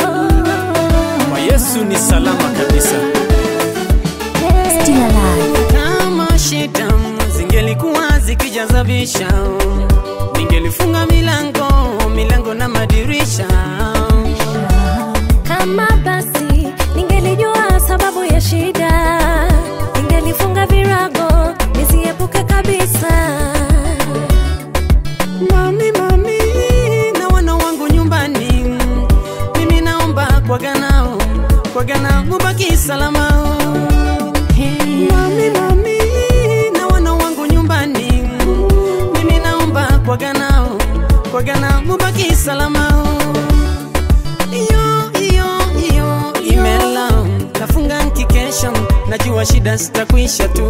Kwa Yesu ni salama kabisa. Still alive. kama shida zingelikuwa zikijazabisha ningelifunga milango milango na madirisha Kama basi ningelijua sababu ya shida, ningelifunga virago nisiepuke kabisa. mami mami na wana wangu nyumbani mimi naomba kwaganao kwagana mubaki salama mami mami na wana wangu nyumbani mimi naomba kwaganao kwagana mubaki salama iyo iyo iyo imela nafunga nkikesha najua shida zitakwisha tu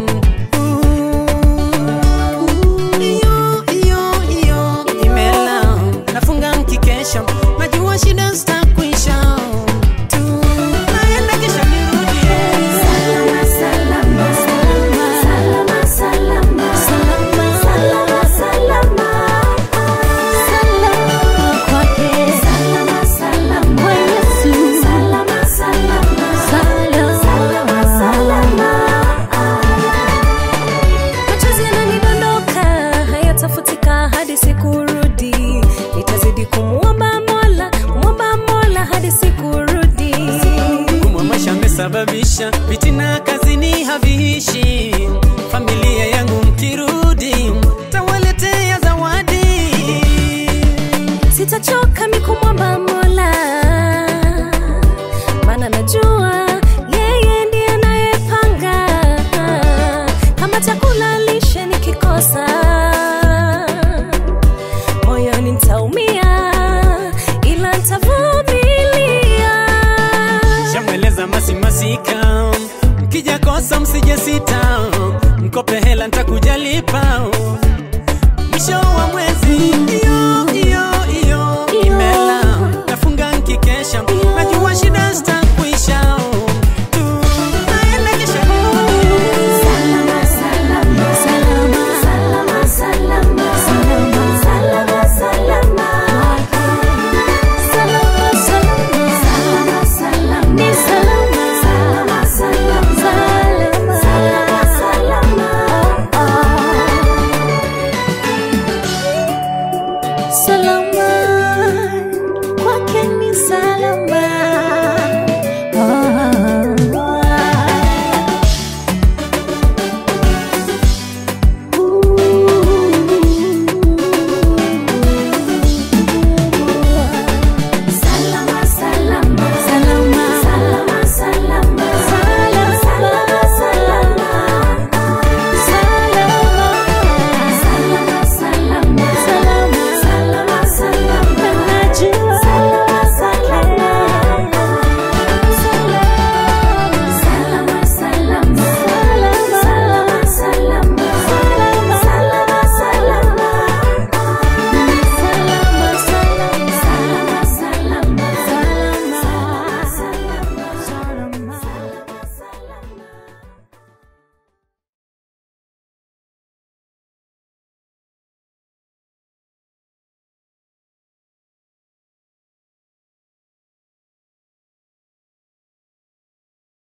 iyo iyo iyo imela nafunga nkikesha najua shida zitakwisha tu naenda kisha nirudie Salama, salama, salama, salama, salama, salama, salama, salama kwake. Salama, salama kwa Yesu. Salama, salama, salama, salama. Machozi yananidondoka hayatafutika hadi sikurudi. Nitazidi kumwomba Mola, kumwomba Mola hadi sikurudi. Kumwa maisha amesababisha vitina kazini haviishi. Familia yangu mkirudi, tawaletea zawadi. sitachoka mikumwomba Mola, maana najua yeye ndiye anayepanga kama chakula lishe nikikosa, moyoni nitaumia, ila nitavumilia. Shamweleza masimasika, mkija kosa msije sita, mkope hela ntakujalipa.